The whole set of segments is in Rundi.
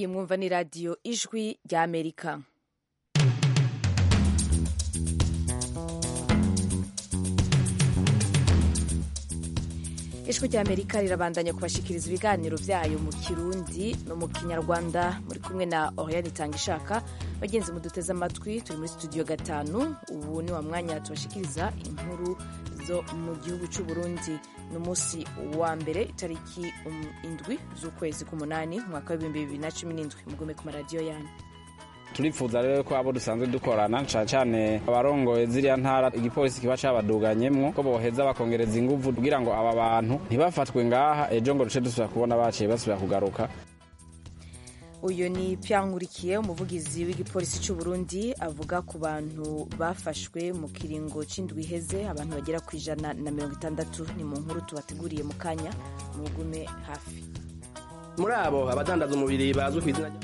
iyi mwumva ni radiyo ijwi rya amerika ijwi rya amerika rirabandanya kubashikiriza ibiganiro byayo mu kirundi no mu kinyarwanda muri kumwe na oriane itanga ishaka bagenzi muduteze amatwi turi muri studio gatanu ubu ni wa mwanya tubashikiriza inkuru zo mu gihugu cy'u Burundi ni umunsi wa mbere itariki um, indwi z'ukwezi k'umunani umwaka w'ibihumbi bibiri na cumi n'indwi mugume ku maradiyo yanyu turifuza rero ko abo dusanzwe dukorana cane cane abarongoye ziriya ntara igipolisi kiba cabaduganyemwo ko boheza bakongereza inguvu kugira ngo aba bantu ntibafatwe ngaha ejo ngo duce dusubira kubona baciye basubira kugaruka uyu ni Nkurikiye umuvugizi w'igipolisi cy'u Burundi avuga ku bantu bafashwe mu kiringo c'indwi iheze abantu bagera ku ijana na mirongo itandatu ni mu nkuru tubateguriye mu kanya mugume hafi muri abo abadandaza umubiri bazwi ku izina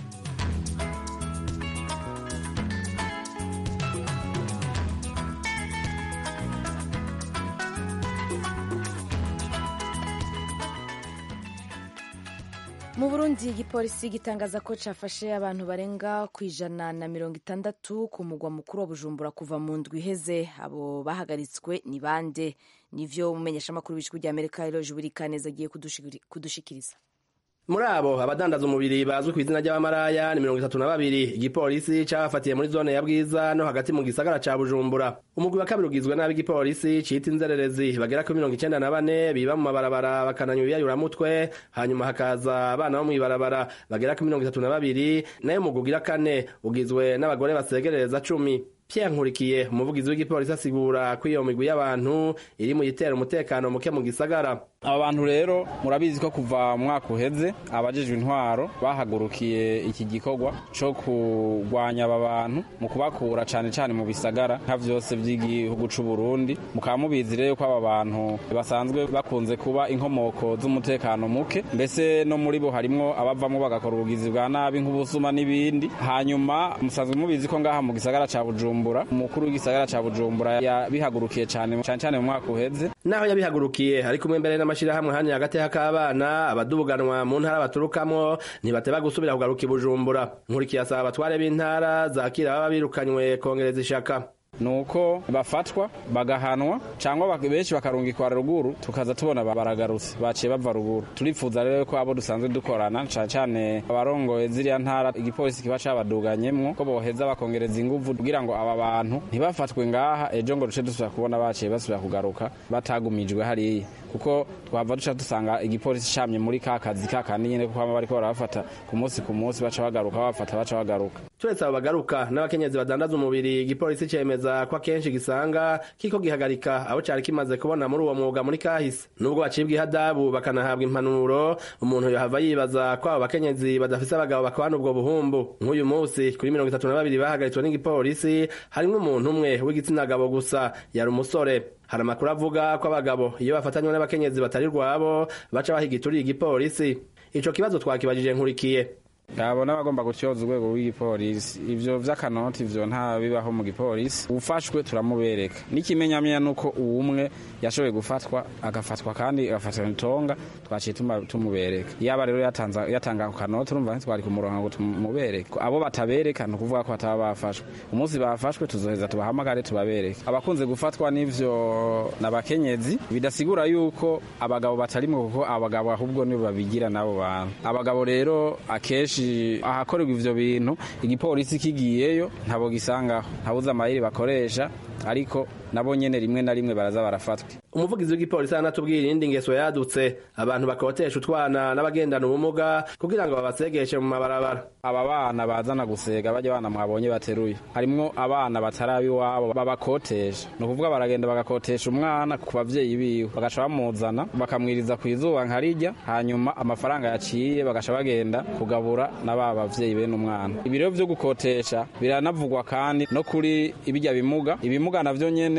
mu burundi igipolisi gitangaza ko cafashe abantu barenga ku ijana na mirongo itandatu ku mugwa mukuru wa bujumbura kuva mu ndwi iheze abo bahagaritswe ni bande nivyo umumenyeshamakuru w'ijwi rya amerika eloje burikaneza agiye kudushikiriza muri abo abadandaza umubiri bazwi ku izina ry'abamaraya ni mirongo itatu na babiri igipolisi cabafatiye muri zone ya bwiza no hagati mu gisagara ca bujumbura umugwi wa kabiri ugizwe n'ab'igipolisi cita inzererezi bagera kuri mirongo icenda na bane biba mu mabarabara bakananywa ibiyayuramutwe hanyuma hakaza abana bo mw'ibarabara bagera kuri mirongo itatu na babiri nayo umugwi ugira kane ugizwe n'abagore basegerereza cumi Pierre Nkurikiye umuvugizi w'igipolisi asigura ko iyo migwi y'abantu iri mu yitera umutekano muke mu gisagara aba bantu rero murabizi ko kuva mwaka uheze abajejwe intwaro bahagurukiye iki gikorwa co kurwanya aba bantu mu kubakura cane cane mu bisagara nka vyose vy'igihugu c'u Burundi mukaba mubizi rero ko aba bantu basanzwe bakunze kuba inkomoko z'umutekano muke mbese no muri bo harimwo abavamwo bagakora ubugizi bwa nabi nk'ubusuma n'ibindi hanyuma musanzwe mubizi ko ngaha mu gisagara ca Bujumbura umukuru w'igisagara ca Bujumbura yabihagurukiye cane cane cane mu mwaka uheze naho yabihagurukiye ari kumwe mbere n'amashirahamwe hani hagati y'akabana abadubuganwa mu ntara baturukamwo ntibateba gusubira kugaruka i Bujumbura nkurikiye asaba abatware b'intara zakira baba birukanywe kongereza ishaka nuko bafatwa bagahanwa cyangwa benshi bakarungikwa ruguru tukaza tubona baragarutse baciye bava ruguru turifuza rero ko abo dusanzwe dukorana cyane cyane abarongoye ziriya ntara igipolisi kiba cabaduganyemwo ko boheza bakongereza inguvu kugira ngo aba bantu ntibafatwe ngaha ejo ngo duce dusubira kubona baciye basubira kugaruka batagumijwe hariya kuko twava duca dusanga igipolisi camye muri ka kazi ka kandi nyene kuko bama bariko barabafata ku munsi ku munsi baca bagaruka bafata baca bagaruka turetse abo bagaruka n'abakenyezi badandaza umubiri igipolisi cemeza ko akenshi gisanga kiko gihagarika abo cari kimaze kubona muri uwo mwuga muri kahise nubwo bacibwa ihadabu bakanahabwa impanuro umuntu yohava yibaza ko abo bakenyezi badafise abagabo bakabana ubwo buhumbu nk'uyu munsi kuri mirongo itatu na babiri bahagaritswe n'igipolisi harimwo umuntu umwe w'igitsina gabo gusa yari umusore hari amakuru avuga ko abagabo iyo bafatanywe n'abakenyezi batari rwabo baca bahiga ituriye igipolisi ico kibazo twakibajije nkurikiye yabona bagomba gutyoza urwego rw'igipolisi ivyo vy'akanoti ivyo nta bibaho mu gipolisi ufashwe turamubereka n'ikimenyamenya nuko uwumwe yashoboye gufatwa agafatwa kandi agafatwa itonga twaciye tumubereka yaba rero yatanga ako kanoti urumva ntitwari kumuronka ngo tumubereke abo batabereka ni ukuvuga ko bataba bafashwe umunsi bafashwe tuzoheza tubahamagare tubabereke abakunze gufatwa n'ivyo n'abakenyezi bidasigura yuko abagabo batarimwo kuko abagabo ahubwo nibo babigira n'abo bantu abagabo rero akenshi ahakorerwa ivyo bintu igipolisi kigiyeyo ntabo gisangaho ntabuze amayeri bakoresha ariko nabo nyene rimwe na rimwe baraza barafatwa umuvugizi w'igipolisi aranatubwira irindi ngeso yadutse abantu bakotesha utwana n'abagendana ubumuga kugira ngo babasegeshe mu mabarabara aba bana bazana gusega bajya bana mwabonye bateruye harimwo abana batarabi iwabo babakotesha ni ukuvuga baragenda bagakotesha umwana ku bavyeyi biwe bagaca bamuzana bakamwiriza ku izuba nkarirya hanyuma amafaranga yaciye bagaca bagenda kugabura na ba bavyeyi bene umwana ibiro vyo gukotesha biranavugwa kandi no kuri ibijya bimuga ibimuga navyo nyene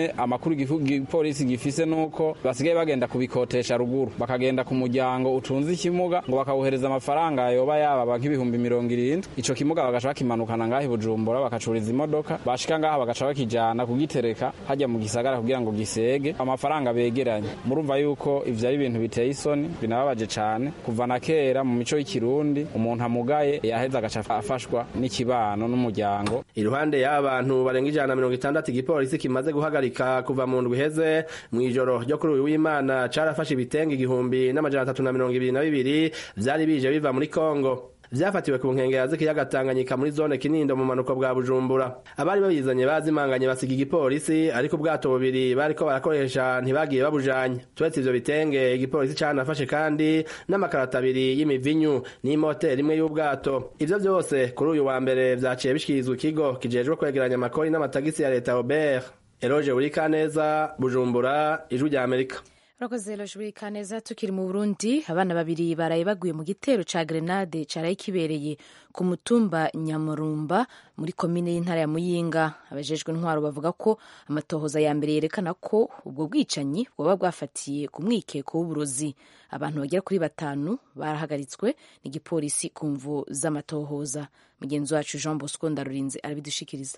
nyene amakuru igipolisi gifise nuko basigaye bagenda kubikotesha ruguru bakagenda ku muryango utunze ikimuga ngo bakawuhereza amafaranga yoba yaba nk'ibihumbi mirongo irindwi ico kimuga bagaca bakimanukana ngaho i bujumbura bakacuriza imodoka bashika ngaha bagaca bakijana kugitereka hajya mu gisagara kugira ngo gisege amafaranga begeranye murumva yuko ivyo ari ibintu biteye isoni binababaje cane kuva na kera mu mico y'ikirundi umuntu amugaye yaheza agaca afashwa n'ikibano n'umuryango iruhande y'aba bantu barenga ijana na mirongo itandatu igipolisi kimaze guhagarika kuva mu ndwi iheze mw'ijoro ryo kuri uyu w'imana carafashe ibitenge igihumbi n'amajana atatu na mirongo ibiri na bibiri vyari bije biva muri kongo vyafatiwe ku nkengera z'ikiyaga Tanganyika muri zone Kinindo mu manuko bwa Bujumbura abari babizanye bazimanganye basiga igipolisi ariko ubwato bubiri bariko barakoresha ntibagiye babujanye turetse ivyo bitenge igipolisi canafashe kandi n'amakarata abiri y'imivinyu n'imoteri imwe y'ubwato ivyo vyose kuri uyu wa mbere vyaciye bishikirizwa ikigo kijejwe kwegeranya amakori n'amatagisi ya leta Robert Eroge Urikaneza Bujumbura ijwi rya Amerika urakoze lojwi kaneza tukiri mu burundi abana babiri baraye baguye mu gitero ca grenade caraye kibereye ku mutumba nyamurumba muri komine y'intara ya muyinga abajejwe intwaro bavuga ko amatohoza ya mbere yerekana ko ubwo bwicanyi bwoba bwafatiye ku mwikeko w'uburozi abantu bagera kuri batanu barahagaritswe n'igipolisi ku mvu z'amatohoza mugenzi wacu jean bosco ndarurinze arabidushikiriza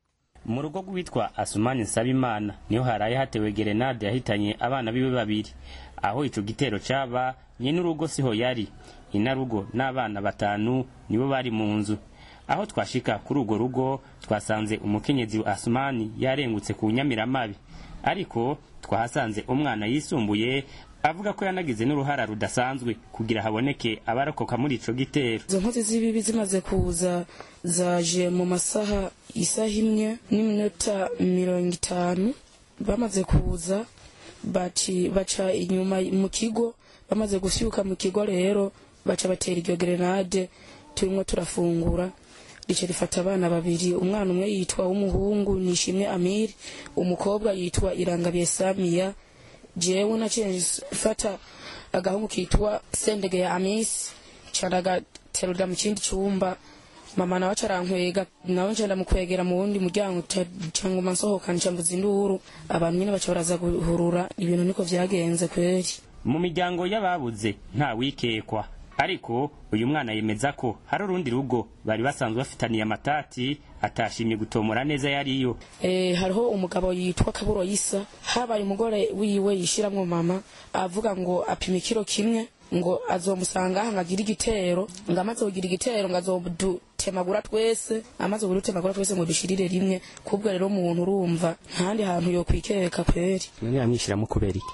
mu rugo rwitwa asumani nsabimana niho haraye hatewe gerenade yahitanye abana biwe babiri aho ico gitero caba nyene urugo siho yari inarugo n'abana batanu nibo bari mu nzu aho twashika kuri urwo rugo twasanze umukenyezi wa asumani yarengutse ku nyamiramabi ariko twahasanze umwana yisumbuye avuga ko yanagize n'uruhara rudasanzwe kugira haboneke abarokoka muri ico gitero izo nkozi z'ibibi zimaze kuza zaje mu masaha isaha imwe n'iminota mirongo itanu bamaze kuza baci baca inyuma mu kigo bamaze gushyuka mu kigo rero baca batera iryo gerenade turimo turafungura rica rifata abana babiri umwana umwe yitwa w'umuhungu nishimwe amiri umukobwa yitwa irangabiye samiya jewe naciye fata agahungu kitwa sendege ya amisi caragaterurira mu kindi cyumba mama nawe acarankwega nawe nca ndamukwegera mu wundi muryango canguma nsohoka nca mvuza induru abantu nyene baca baraza guhurura ibintu niko vyagenze kweri mu miryango y'ababuze nta wikekwa ariko uyu mwana yemeza ko hari urundi rugo bari basanzwe bafitaniye amatati atashimye gutomora neza yariyo e, hariho umugabo yitwa kaburo yisa habaye umugore wiwe yishiramwo mama avuga ngo apima ikiro kimwe ngo azomusanga aha ngagira igitero ngo amaze kugira igitero ngo azodutemagura twese amaze kudutemagura twese ngo dushirire rimwe kubwo rero umuntu urumva ntahandi hantu yokwikeka kweri none yamwishyiramo kubera iki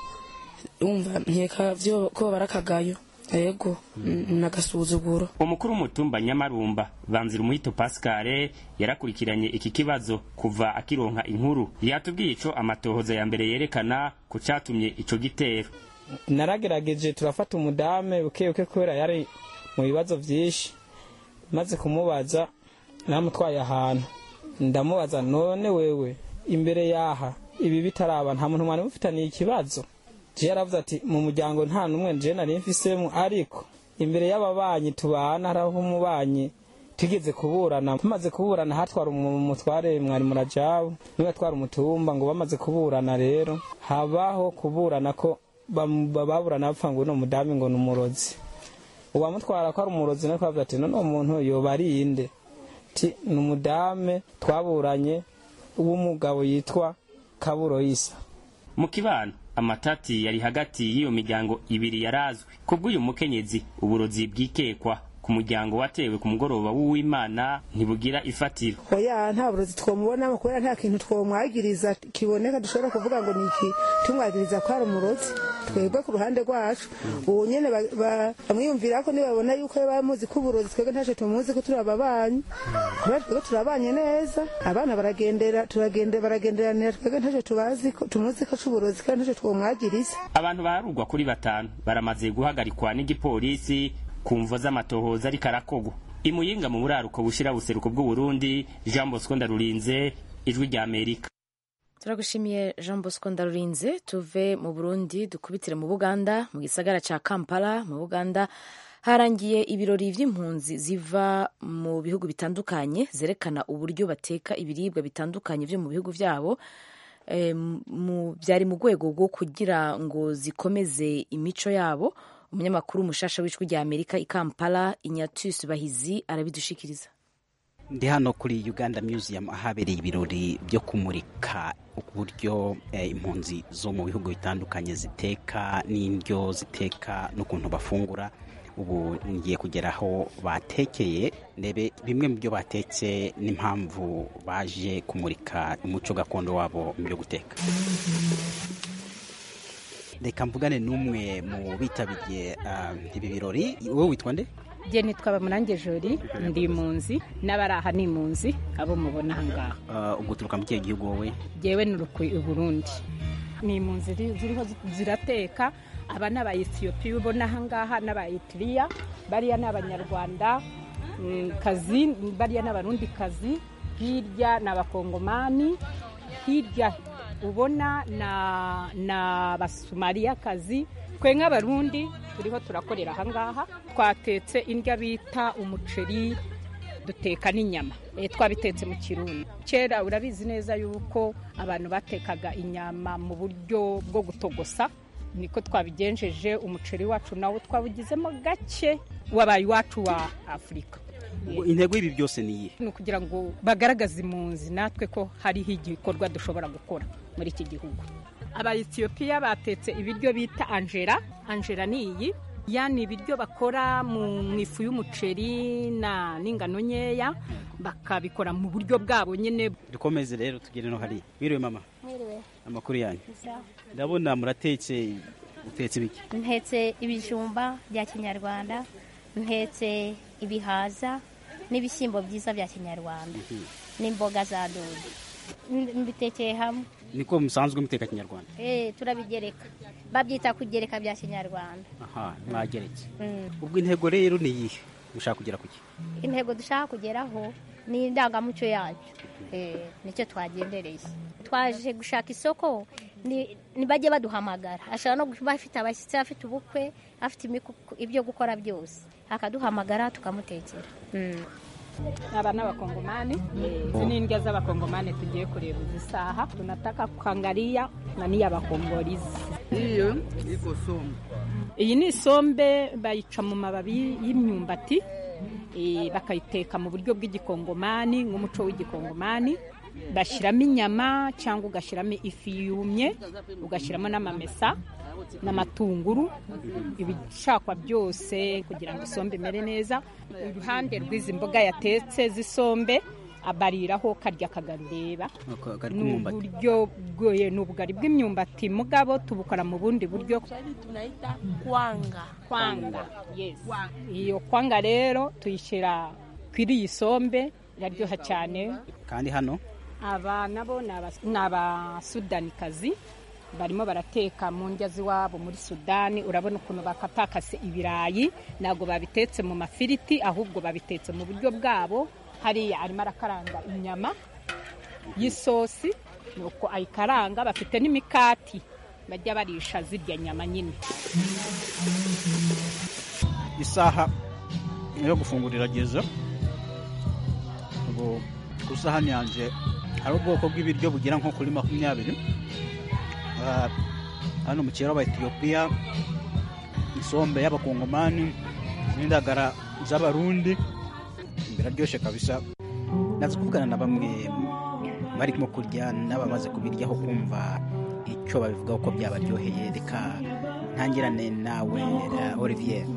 umva nkeka vyo ko barakagayo ego nagasuzuguro umukuru w'umutumba nyamarumba banzira umuhito pascale yarakurikiranye iki kibazo kuva akironka inkuru yatubwiye ico amatohoza ya mbere yerekana ku catumye ico gitero naragerageje turafata umudame buke buke kubera yari mu bibazo vyinshi maze kumubaza namutwaye ahantu ndamubaza none wewe imbere yaha ibi bitaraba nta muntu mwari mufitaniye ikibazo je yaravuze ati mu muryango nta n'umwe je nari mfisemo ariko imbere y'ababanyi tubana hariho umubanyi tugeze kuburana tumaze kuburana hatwara umutware mwari murajabu niwe atwara umutumba ngo bamaze kuburana rero habaho kuburana ko baburana bapfa ngo uno mudami ngo ni umurozi uwamutwara ko ari umurozi nako avuga ati none uwo muntu yoba ari inde ti ni umudame twaburanye w'umugabo yitwa kaburo yisa mu kibano amatati yari hagati y'iyo miryango ibiri yarazwi kubw'uyu mukenyezi uburozi bwikekwa ku muryango watewe ku mugoroba w'uwimana ntibugira ifatiro oya nta burozi twomubonamo kubera nta kintu twomwagiriza kiboneka dushobora kuvuga ngo ni iki tumwagiriza ko ari umurozi twebwe ku ruhande rwacu ubu nyene bamwiyumvira ko nibabona yuko bamuzi ko uburozi twebwe ntaco tumuzi ko turi ababanyi kubera twebwe turabanye neza abana baragendera turagendera baragenderanira twebwe ntaco tubazi ko tumuzi ko c'uburozi kandi ntaco twomwagiriza abantu baharugwa kuri batanu baramaze guhagarikwa n'igipolisi ku mvo z'amatohoza ariko arakogwa imuyinga mu buraruko bushira buseruko bw'uburundi jean bosco ndarurinze ijwi rya amerika turagushimiye jean bosco ndarurinze tuve mu burundi dukubitire mu buganda mu gisagara ca kampala mu buganda harangiye ibirori vy'impunzi ziva mu bihugu bitandukanye zerekana uburyo bateka ibiribwa bitandukanye vyo mu bihugu vyabo eh, mu- byari mu rwego rwo kugira ngo zikomeze imico yabo umunyamakuru umushasha w'ijwi rya amerika i kampala inyatusi bahizi arabidushikiriza ndi hano kuri uganda museum ahabereye ibirori byo kumurika uburyo eh, impunzi zo mu bihugu bitandukanye ziteka n'indyo ziteka n'ukuntu bafungura ubu ngiye kugera aho batekeye ndebe bimwe mu byo batetse n'impamvu baje kumurika umuco gakondo wabo mu byo guteka reka mvugane n'umwe mu bitabiriye ah, ibi birori wowe witwa nde jye nitwa bamurange jori ndi impunzi n'abari aha ni impunzi abo mubona aha ngaha Ah, ubwo uturuka mu kihe gihugu wowe jyewe nurukwi i burundi ni impunzi ziri- ziriho zi- zirateka aba ni abayetiyopiya ubona aha ngaha n'abayitiriya bariya ni abanyarwanda mm, kazi bariya ni abarundi kazi hirya ni abakongomani hirya ubona na na abasumariya kazi twe nk'abarundi turiho turakorera aha ngaha twatetse indya bita umuceri duteka n'inyama Eh, twabitetse mu kirundi kera urabizi neza yuko abantu batekaga inyama mu buryo bwo gutogosa niko twabigenjeje umuceri wacu nawo twawugizemo gake wabaye iwacu wa afurika Ubwo intego y'ibi byose ni iyihe ni ukugira ngo bagaragaze impunzi natwe ko hariho igikorwa dushobora gukora muri iki gihugu abayetiyopiya batetse ibiryo bita angera angera ni iyi ya ni ibiryo bakora mu mu ifu y'umuceri na n'ingano nkeya bakabikora mu buryo bwabo nyine dukomeze rero tugere no hariya mwiriwe mama Mwiriwe. amakuru yanyu Sawa. ndabona muratetse utetse ibiki ntetse ibijumba bya kinyarwanda ntetse ibihaza n'ibishyimbo byiza bya kinyarwanda n'imboga za dodo N- mbitekeye hamwe niko musanzwe muteka kinyarwanda Eh, turabigereka babyita kugereka bya kinyarwanda aha mwageretse Mm. ubwo intego rero ni iyihe mushaka kugera ku ki intego dushaka kugeraho ni indangamuco yacu Eh, nicyo twagendereye twaje gushaka isoko ni- ntibajye baduhamagara ashobora no kuba afite abashyitsi afite ubukwe afite imiku- ibyo gukora byose akaduhamagara tukamutekera Mm. aba ni abakongomani izi ni indya z'abakongomani tugiye kureba izi saha tunataka kuangalia na niya bakongolizi Hiyo iko somo. iyi ni isombe bayica mu mababi y'imyumbati eh, bakayiteka mu buryo bw'igikongomani nk'umuco w'igikongomani bashyiramo inyama cyangwa ugashyiramo ifi yumye ugashyiramo n'amamesa n'amatunguru ibishakwa byose kugira ngo isombe imere neza iruhande rw'izi mboga yatetse z'isombe abariraho karya kagarureba Ako- kari ni k'umwumbati uburyo bwoye ni ubugari bw'imyumbati mugabo tubukora mu bundi buryo tunaita kwanga kwanga yes iyo kwanga rero tuyishyira kuri iyi sombe iraryoha cyane kandi hano aba nabo ni aba- ni abasudanikazi barimo barateka mu ndya z'iwabo muri sudani urabona ukuntu bakatakase ibirayi ntabwo babitetse mu mafiriti ahubwo babitetse mu buryo bwabo hariya arimo arakaranga inyama y'isosi nuko ayikaranga bafite n'imikati bajya barisha zirya nyama nyine isaha yo gufungura irageze ubu ku isahani yanjye hari ubwoko bw'ibiryo bugera nko kuri makumyabiri Ah, hano mu kiraro etiyopiya isombe y'abakongomani n'indagara z'abarundi biraryoshye kabisa naza kuvugana na bamwe barimo kurya n'abamaze kubiryaho kumva icyo babivugaho ko byabaryoheye reka ntangirane nawe eh, olivier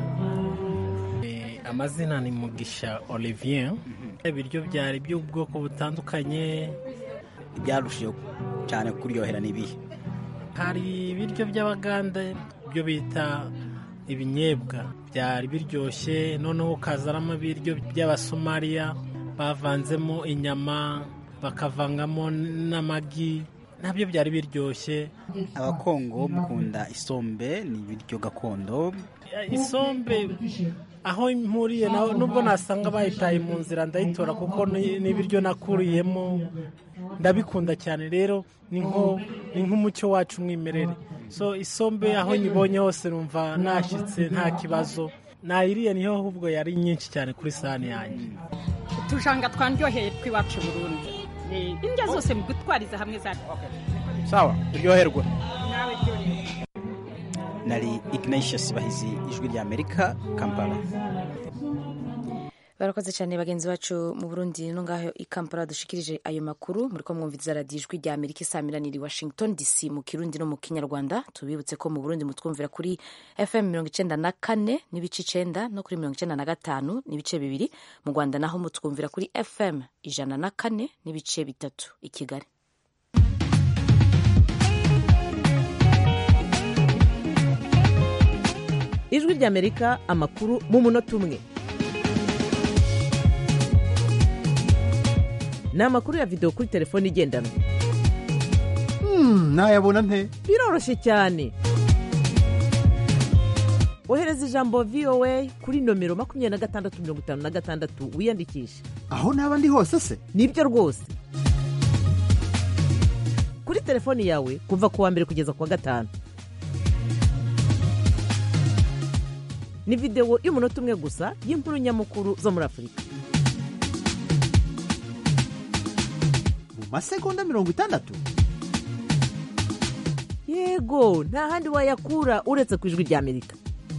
amazina ni mugisha olivier ibiryo byari by'ubwoko butandukanye ibyarushijeho cyane kuryohera ni ibihe hari ibiryo by'abaganda byo bita ibinyebwa byari biryoshye noneho ukazanamo ibiryo by'abasomaliya bavanzemo inyama bakavangamo n'amagi nabyo byari biryoshye abakongo mukunda isombe ni ibiryo gakondo isombe aho mpuriye naho nubwo nasanga bayitaye mu nzira ndayitora kuko ni ni ibiryo nakuriyemo ndabikunda cyane rero ni nko ni nk'umucyo wacu umwimerere so isombe aho nyibonye hose numva nashyitse nta kibazo nayiriye niho ahubwo yari nyinshi cyane kuri sahani yanjye utujanga twaryoheye tw'iwacu i burundi Eh, indya zose mu gutwariza hamwe za sawa uryoherwa nawe ryorera nari ignatius bahizi ijwi rya amerika kampala barakoze cyane bagenzi bacu mu burundi no ngaho i kampala dushikirije ayo makuru muri ko mwumviriza radiyo ijwi rya amerika isaamiranira i washington dc mu kirundi no mu kinyarwanda tubibutse ko mu burundi mutwumvira kuri fm mirongo icenda na kane n'ibice icenda no kuri mirongo icenda na gatanu n'ibice bibiri mu rwanda naho mutwumvira kuri fm ijana na kane n'ibice bitatu i kigali ijwi ry'amerika amakuru mu munota umwe ni amakuru ya videwo kuri telefone igendanwa nayabona nte biroroshye cyane ohereza ijambo voa kuri nomero makumyabiri na gatandatu mirongo itanu na gatandatu wiyandikishe aho naba ndi hose se nibyo rwose kuri telefoni yawe kuva ku wa mbere kugeza ku wa gatanu ni videwo y'umunota umwe gusa y'inkuru nyamukuru zo muri afurika mu masegonda mirongo itandatu yego nta handi wayakura uretse ku ijwi rya amerika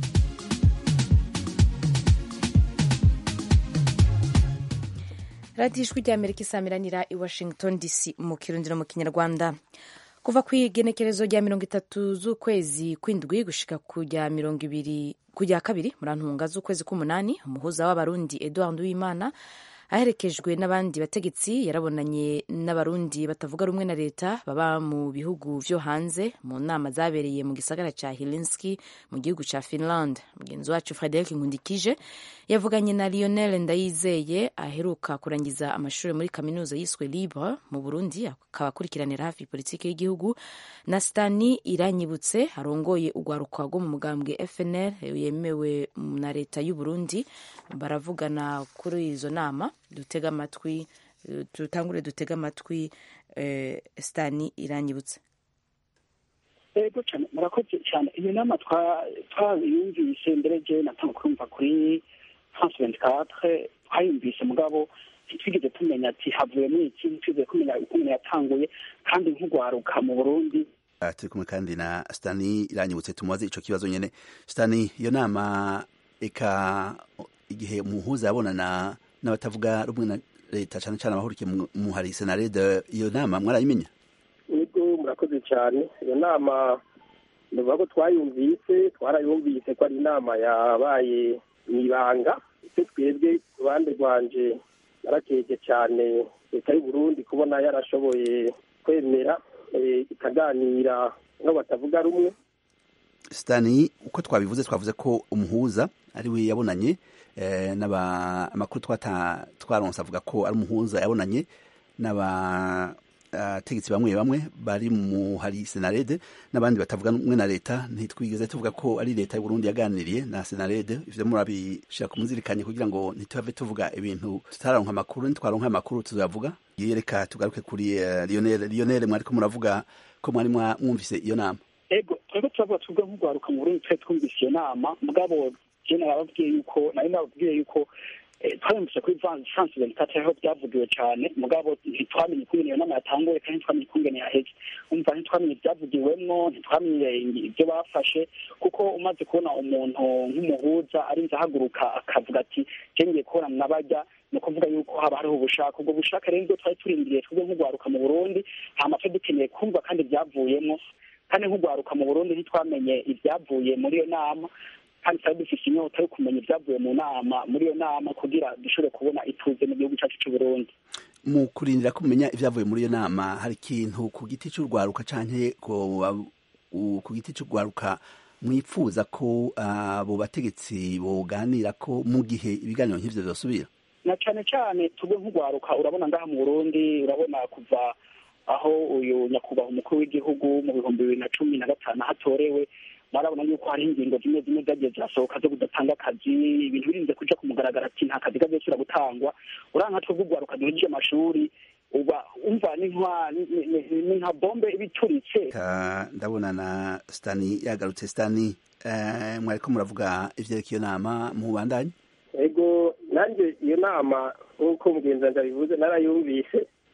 radiyo ijwi rya amerika isamiranira i washington dc mu kirundi no mu kinyarwanda kuva ku igenekerezo rya mirongo itatu z'ukwezi kw'indwi gushika kujya mirongo ibiri kujya kabiri muri ntunga z'ukwezi k'umunani umuhuza w'abarundi eduard uwimana aherekejwe n'abandi bategetsi yarabonanye n'abarundi batavuga rumwe na leta baba mu bihugu vyo hanze mu nama zabereye mu gisagara ca Helsinki mu gihugu ca Finland mugenzi wacu Frederic Nkundikije yavuganye na Lionel Ndayizeye aheruka kurangiza amashuri muri kaminuza yiswe Libre mu Burundi akaba akurikiranira hafi politiki y'igihugu na Stani Iranyibutse arongoye urwaruka rwo mu mugambwe FNL yemewe na leta y'u Burundi baravugana kuri izo nama dutega amatwi dutangure dutega amatwi Stani Iranyibutse ego cyane murakoze cyane iyo nama twayumvise mbere je natanga kumva kuri france vingt quatre twayumvise mugabo ntitwigeze tumenya ati havuyemo iki ntitwigeze kumenya ukuntu yatanguye kandi nk'urwaruka mu burundi turi kumwe kandi na stani iranyibutse tumubaze ico kibazo nyene stani iyo nama eka igihe umuhuza yabonana n'abatavuga rumwe na leta cyane cyane abahurikiye mu hari senarede iyo nama mwarayimenya ego murakoze cyane iyo nama nuvuga ko twayumvise twarayumvise ko ari inama yabaye mu ibanga icyo twebwe ku ruhande rwanje narakeje cyane leta y'u Burundi kubona yarashoboye kwemera ikaganira no batavuga rumwe sitani uko twabivuze twavuze ko umuhuza ari we yabonanye amakuru twaronse avuga ko ari umuhuza yabonanye n'abategetsi bamwe bamwe bari mu hari senarede n'abandi batavuga rumwe na leta ntitwigeze tuvuga ko ari leta y'u Burundi yaganiriye na senarede ivyo murabishira ku muzirikanye kugira ngo ntituhave tuvuga ibintu tutaronka amakuru ntitwaronka amakuru tuzavuga yereka tugaruke kuri Lionel Lionel mwariko muravuga ko mwari mwumvise iyo nama ego twebwe turavuga twebwe nk'urwaruka mu Burundi twari twumvise iyo nama mugabo je narababwiye yuko nari nababwiye yuko twayumvise kuri france ventikati aho byavugiwe cyane mugabo ntitwamenye ukungene iyo nama yatanguye kandi ntitwamenye ukungene yaheze umva ntitwamenye ibyavugiwemwo ntitwamenye ibyo bafashe kuko umaze kubona umuntu nk'umuhuza arinze ahaguruka akavuga ati ngiye kubona mwabajya ni ukuvuga yuko haba hariho ubushake ubwo bushake rero nibwo twari turindiriye twebwe nk'urwaruka mu burundi nta matwe dukeneye kumva kandi ibyavuyemo kandi nk'urwaruka mu burundi ntitwamenye ibyavuye muri iyo nama kandi twari dufite inyota yo kumenya ibyavuye mu nama muri iyo nama kugira dushobore kubona ituze mu gihugu cyacu cy'u Burundi mu kurindira kumenya ibyavuye muri iyo nama hari ikintu ku giti cy'urwaruka canke ku giti cy'urwaruka mwifuza ko abo bategetsi boganira ko mu gihe ibiganiro nk'ivyo vyosubira na cane cane tubwe nk'urwaruka urabona ngaha mu Burundi urabona kuva aho uyu nyakubahwa umukuru w'igihugu mu bihumbi bibiri na cumi na gatanu hatorewe barabona yuko hari ingingo zimwe zimwe zagiye zirasohoka zo kudatanga akazi ibintu birinze kuja ku mugaragaro ati nta kazi kazosubira gutangwa uranka twebwe urwaruka duhejeje amashuri uba umva ni nka bombe ibituritse ndabona na stani yagarutse stani mwariko muravuga ivyerekeye iyo nama mubandanye ego nanjye iyo nama nk'uko mugenzi wanjye abivuze narayumvise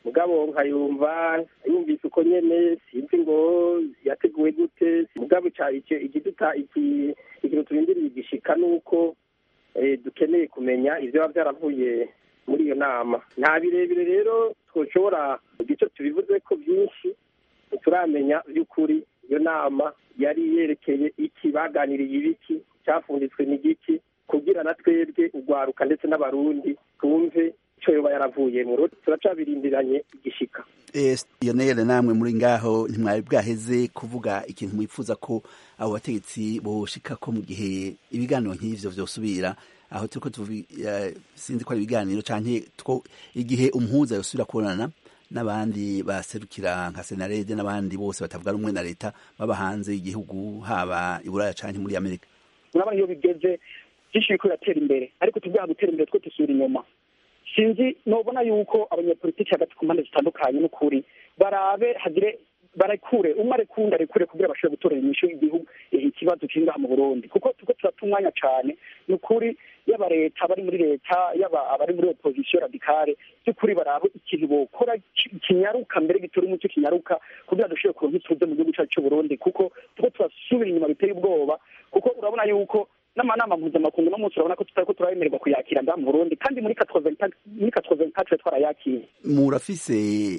mugabo nkayumva yumvise uko nyene sinzi ngo yateguwe gute mugabo ica- ico- ikiduta iki- ikintu turindiriye igishika nuko eh, dukeneye kumenya ivyo biba vyaravuye muri iyo nama nta birebire rero twoshobora igice tubivuze ko byinshi ntituramenya by'ukuri iyo nama yari yerekeye iki baganiriye ibiki cyafunditswe n'igiki kugira na twebwe urwaruka ndetse n'abarundi twumve icyo yoba yaravuyemo turacabirindiranye igishika yonere namwe muri ngaho ntimwari bwaheze kuvuga ikintu mwifuza ko abo bategetsi boshika ko mu gihe ibiganiro nk'ivyo vyosubira aho turiko tuvi eh, sinzi ko ari ibiganiro canke two igihe umuhuza yosubira kubonana n'abandi baserukira nka senarede n'abandi bose batavuga rumwe na leta baba hanze y'igihugu haba i buraya canke muri amerika urabona iyo bigeze byinshi biriko biratera imbere ariko tubyaha gutera imbere two dusubira inyuma sinzi nobona yuko abanyapolitiki hagati ku mpande zitandukanye n'ukuri barabe hagire barekure umwe arekunda arekure kugira bashobore gutorera inyishu igihugu eh, ikibazo kiri ngaha mu burundi kuko turiko turata umwanya cane ni ukuri yaba leta abari muri leta yaba abari muri opozisiyo radikale by'ukuri barabe ikintu bokora ki- kinyaruka mbere gitora umuco kinyaruka kugira dushobore kuronka ituze mu gihugu cacu c'uburundi kuko turiko turasubira inyuma biteye ubwoba kuko urabona yuko n'amanama mpuzamakungu no munsi urabona ko tutariko turabemererwa kuyakira ngaha mu burundi kandi muri muri katroventatre twarayakira murafise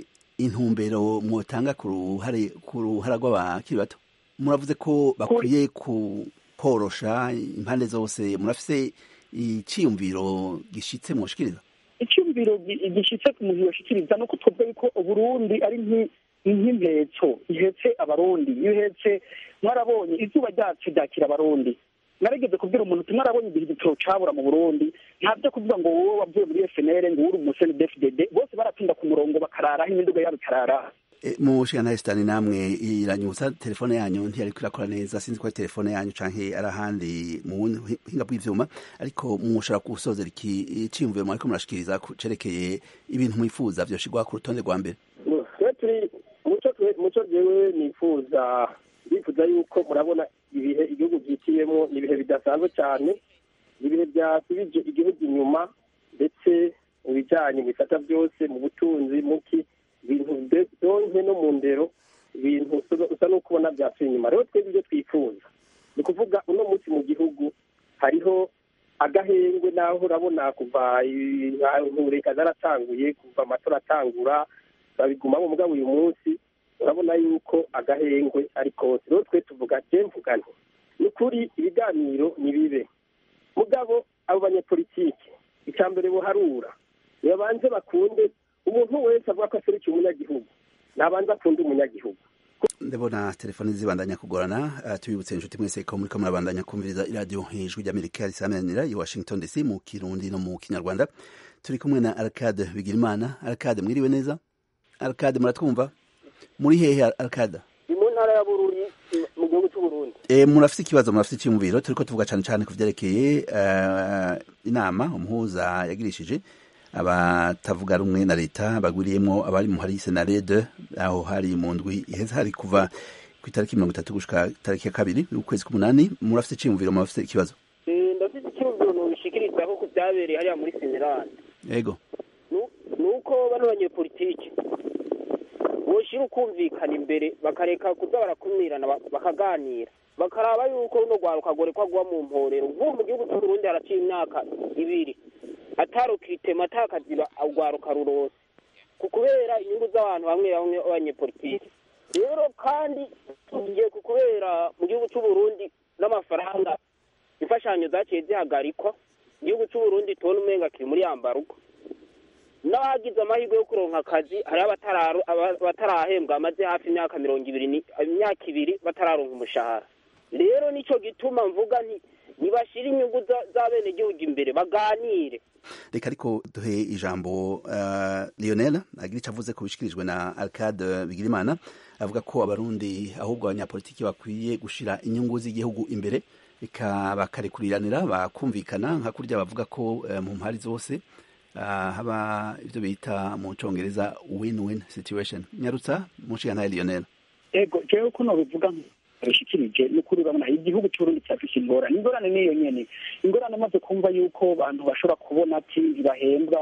intumbero mwotanga ku ruhare ku ruhara rw'abakiri bato muravuze ko bakwiye ku korosha impande zose murafise iciyumviro gishitse mwoshikiriza icyumviro gi- gishitse ku muntu yoshikiriza nuko twebwe yuko uburundi ari nki- nk'impetso ihetse abarundi iyo ihetse mwarabonye izuba ryacu ryakira abarundi narigeze kubwira umuntu uti mwarabonye igihe igitoro cabura mu burundi nta byo kuvuga ngo wowe wavuye muri fnr ngo uri umuseni dfdd bose baratinda ku murongo bakararaho imiduga yabo ikararaho mushikana sitani namwe iranyutsa telefone yanyu ntiyariko irakora neza sinzi ko ari telefone yanyu canke ari ahandi mu buhinga bw'ivyuma ariko mushobora gusozera iki iciyumviro mwariko murashikiriza ku- cerekeye ibintu mwifuza vyoshirwa ku rutonde rwa mbere twe turi muco twe- muco jewe nifuza bifuza yuko murabona ibihe igihugu byitiyemo ni ibihe bidasanzwe cyane ni ibihe byasubije igihugu inyuma ndetse mu bijyanye mu bisata byose mu butunzi muki ibintu de- byonke no mu ndero ibintu usa- usa n'uko ubona byasubiye inyuma rero twebwe ibyo twifuza ni ukuvuga uno munsi mu gihugu hariho agahengwe naho urabona kuva ntureka zaratanguye kuva amatora atangura babigumamo mugabo uyu munsi urabona yuko agahengwe ari kose rero twe tuvuga je mvuga nti ni ukuri ibiganiro ni bibe mugabo abo banyepolitike icya mbere buharura nibabanze bakunde umuntu wese avuga ko aserukiye umunyagihugu nabanze akunde umunyagihugu ndabona telefone zibandanya kugorana uh, tubibutse inshuti mwese ko muriko murabandanya kumviriza iradiyo ijwi ry'amerika risamanira i washington dc mu kirundi no mu kinyarwanda turi kumwe na arcade bigirimana arcade mwiriwe neza arcade muratwumva muri hehe arcade ni mu ntara ya bururi mu gihugu cy'uburundi E, murafise ikibazo murafise icyumviro turiko tuvuga cane cane ku vyerekeye uh, inama umuhuza yagirishije abatavuga rumwe na leta bagwiriyemwo abari mu hari senarede aho hari mu ndwi iheze hari kuva ku itariki mirongo itatu gushika itariki ya kabiri ukwezi k'umunani murafise iciyumviro murafise ikibazo ndafite icyumviro nubishikiriza ko ku byabereye hariya muri senerande yego ni uko bano banyepolitike boshira ukumvikana imbere bakareka kuza barakumirana ba- bakaganira bakaraba yuko runo rwaruka gorekwa guha mu mporero nk'ubu mu gihugu cy'uburundi haraciye imyaka ibiri atarukitema atakaziba urwaruka rurose ku kubera inyungu z'abantu bamwe bamwe b'abanyepolitike rero kandi tugiye ku kubera mu gihugu cy'uburundi n'amafaranga imfashanyo zaciye zihagarikwa igihugu cy'uburundi tubona umenga kiri muri yambarugo n'abagize amahirwe yo kuronka akazi hariho abatararu- aba- abatarahembwa amaze hafi imyaka mirongo ibiri ni- imyaka ibiri batararonka umushahara rero nico gituma mvuga nti nibashire inyungu za- z'abenegihugu imbere baganire reka ariko duhe ijambo uh, lionel agira ico avuze ko bishikirijwe na arcade bigirimana avuga ko abarundi ahubwo abanyapolitiki bakwiye gushira inyungu z'igihugu imbere eka bakarekuriranira bakumvikana nka kurya bavuga ko uh, mu mpari zose uh, haba ivyo bita mu congereza win-win situation nyarutsa mushigantahe lionel ego jewe ko nobivuga bishikirije n'ukuri urabona igihugu cy'uburundi cyafise ingorane ingorane niyo nyene ingorane amaze kumva yuko abantu bashobora kubona ati ntibahembwa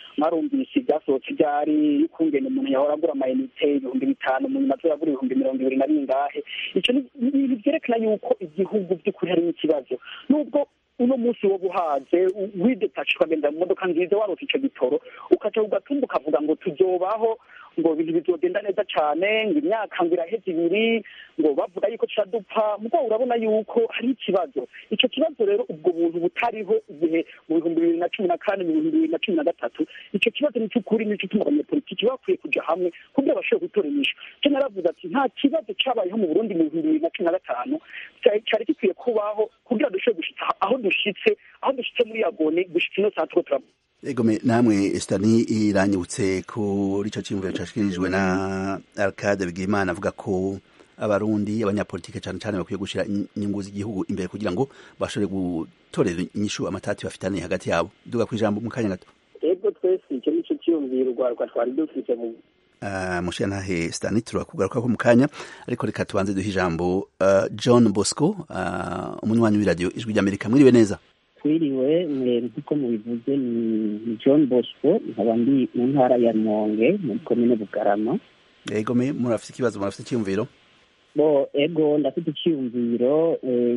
mwarumvise ibyasohotse ibyari y'ukungene umuntu yahora agura amayinite ibihumbi bitanu mu nyuma azagura ibihumbi mirongo ibiri na bingahe icyo ni ibintu byerekana yuko igihugu by'ukuri harimo ikibazo nubwo uno munsi wo guhaze widetache ukagenda mu modoka nziza warose ico gitoro ukaca ugatumba ukavuga ngo tuzobaho ngo ibintu bizogenda neza cane ngo imyaka ngo iraheze ibiri ngo bavuga yuko turadupfa mugabo urabona yuko hari ikibazo ico kibazo rero ubwo buntu butariho igihe mu bihumbi bibiri na cumi na kane mu bihumbi bibiri na cumi na gatatu ico kibazo ni cy'ukuri nico tuma abanyepolitiki bakwiye kuja hamwe kugira bashobore gutora inyishu co naravuze ati nta kibazo cabayeho mu burundi mu bihumbi bibiri na cumi na gatanu cari gikwiye kubaho kugira dushobore gushika aho dushitse aho dushitse muri yagone gushika ino saa turiko turavuga egome namwe estani iranyibutse kuri ico ciyumviro cashikirijwe na arcade bigimana avuga ko abarundi abanyapolitike cane cane bakwiye gushira inyungu z'igihugu imbere kugira ngo bashobore gutorera inyishu amatati bafitaniye hagati yabo duga kw'ijambo mu kanya gato ego twese icyo nico ciyumviro urwaruka twari dufise mu Uh, mushiyantahe stani turakugaruka ko mu kanya ariko reka tubanze duhe ijambo uh, john bosco uh, umunywanyi w'iradiyo ijwi ry'amerika mwiriwe neza twiriwe nk'uko mubivuze ni john bosco nkaba ndi mu ntara ya rumonge muri komine bugarama ego me murafite ikibazo murafite icyiyumviro bo ego ndafite icyiyumviro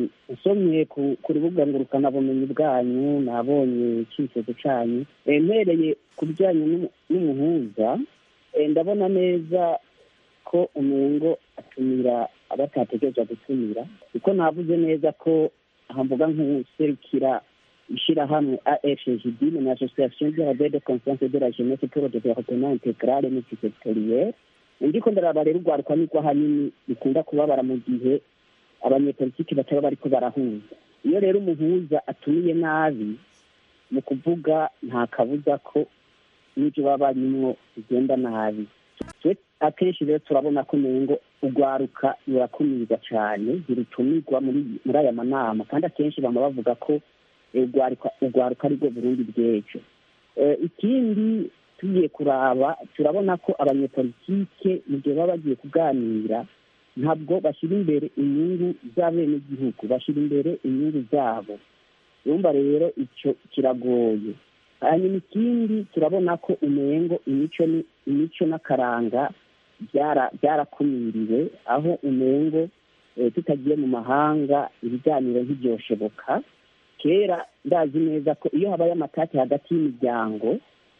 usomye ku rubuga ngurukanabumenyi bwanyu nabonye icyifuzo cyanyu mpereye ku bijyanye n'umuhuza ndabona neza ko umengo atumira abatategereza gutumira kuko navuze neza ko hamvuga nk'userukira ishyirahamwe afgd ni association de la de confiance de la jeunesse pour le développement intégral multisectoriel ndiko ndaraba rero urwaruka nirwo ahanini bikunda kubabara mu gihe abanyepolitiki bataba bariko barahuza iyo rero umuhuza atumiye nabi mu kuvuga nta kabuza ko n'ibyo baba barimwo bigenda nabi akenshi rero turabona ko umengo urwaruka rurakumirwa cyane ntirutumirwa muri aya manama kandi akenshi bama bavuga ko urwaruka ari rwo burundi bw'ejo ikindi tugiye kuraba turabona ko abanyepolitike mu gihe baba bagiye kuganira ntabwo bashyira imbere inyungu z'abenegihugu bashyira imbere inyungu zabo urumva rero icyo kiragoye hanyuma ikindi turabona ko umengo imico imico n'akaranga byarakumiriwe aho umengo tutagiye mu mahanga ibiganiro ntibyoshoboka kera ndazi neza ko iyo habaye amatati hagati y'imiryango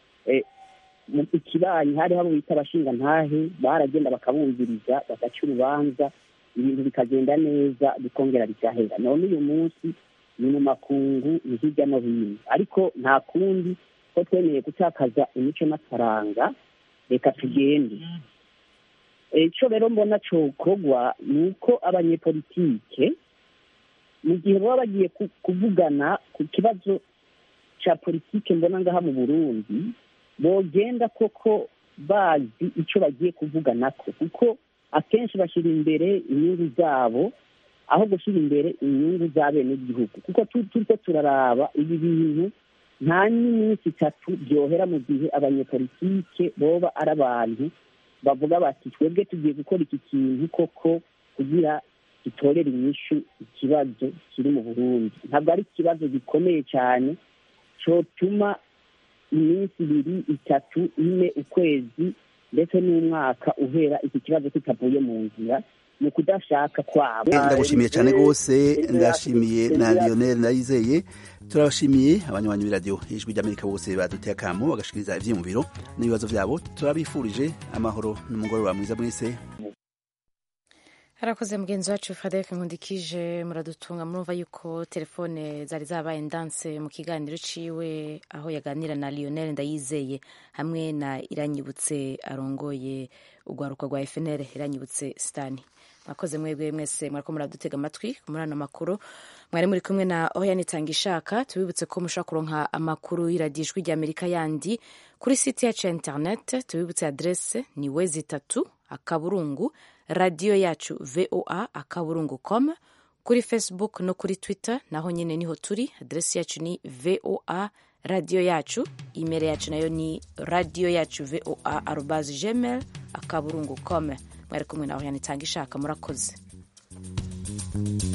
ikibanyi hari habo bita abashinga ntahe baragenda bakabumviriza bagaca urubanza ibintu bikagenda neza bikongera bigahera none uyu munsi ni mu makungu ni hirya no hino ariko nta kundi ko twemeye gutakaza imico n'akaranga reka tugende icyo rero mbona cyokorwa ni uko abanyepolitike mu gihe baba bagiye kuvugana ku kibazo cya politike mbona ngaha mu burundi bogenda koko bazi icyo bagiye kuvuganako kuko akenshi bashyira imbere inyungu zabo aho gushyira imbere inyungu z'abenegihugu kuko turiko turaraba ibi bintu nta n'iminsi itatu byohera mu gihe abanyepolitike boba ari abantu bavuga bati twebwe tugiye gukora iki kintu koko kugira gitorera inyishu ikibazo kiri mu burundi ntabwo ari ikibazo gikomeye cyane cyotuma iminsi ibiri itatu ine ukwezi ndetse n'umwaka uhera iki kibazo kitavuye mu nzira mu kudashaka kwabo ndagushimiye cyane rwose ndashimiye na lionel ndayizeye turabashimiye abanywanyi b'iradiyo ijwi ry'amerika bose baduteye akamo bagashikiriza ibyiyumviro n'ibibazo byabo turabifurije amahoro n'umugoroba mwiza mwese harakoze mugenzi wacu frederic nkundikije muradutunga murumva yuko telefone zari zabaye ndanse mu kiganiro ciwe aho yaganira na lionel ndayizeye hamwe na iranyibutse arongoye urwaruka rwa fnr iranyibutse stani mwakoze mwebwe mwese mwariko muradutega amatwi muri ano makuru mwari muri kumwe na oya nitanga ishaka tubibutse ko mushobora kuronka amakuru y'iradiyo ijwi ry'amerika yandi kuri site yacu ya internet tubibutse adrese ni wezi itatu akaburungu radiyo yacu voa akaburungu com kuri facebook no kuri twitter naho nyine niho turi adresi yacu ni voa radiyo yacu imeri yacu nayo ni radiyo yacu voa arobazi gmail akaburungu com mwari kumwe nawe yanitanga ishaka murakoze